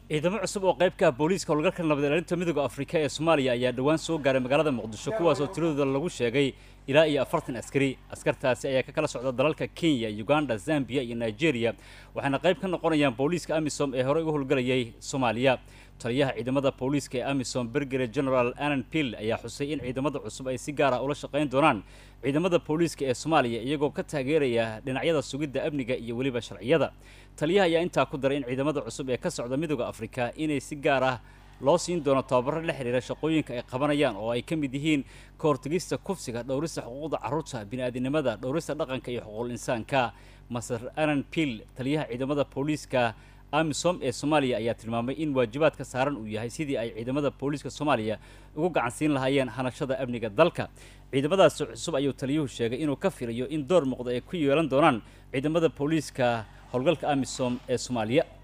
ciidamo cusub oo qayb ka ah booliiska howlgalka nabad ilaalinta midooda afrika ee soomaaliya ayaa dhowaan soo gaaray magaalada muqdisho kuwaas oo tiradooda lagu sheegay ilaa iyo afartan askari askartaasi ayaa ka kala socda dalalka kenya uganda zambia iyo nigeria waxaana qayb ka noqonayaan booliiska amisom ee horey uga howlgalayay soomaaliya taliyaha ciidamada booliiska ee amisom bergere general anan pill ayaa xusay in ciidamada cusub ay si gaar ah ula shaqayn doonaan ciidamada booliiska ee soomaaliya iyagoo ka taageeraya dhinacyada sugidda amniga iyo weliba sharciyada taliyaha ayaa intaa ku daray in ciidamada cusub ee ka socda midooda afrika inay si gaar ah loo siin doono tababaro la xiriira shaqooyinka ay qabanayaan oo ay ka mid yihiin ka hortegista kufsiga dhowrista xuquuqda carruurta bini'aadinimada dhowrista dhaqanka iyo xuquuqul insaanka master anan pill taliyaha ciidamada booliiska amisom ee soomaaliya ayaa tilmaamay in waajibaadka saaran uu yahay sidii ay ciidamada booliiska soomaaliya ugu gacansiin lahaayeen hanashada amniga dalka ciidamadaasi cusub ayuu taliyuhu sheegay inuu ka filayo in door muuqda ay ku yeelan doonaan ciidamada booliiska howlgalka amisom ee soomaaliya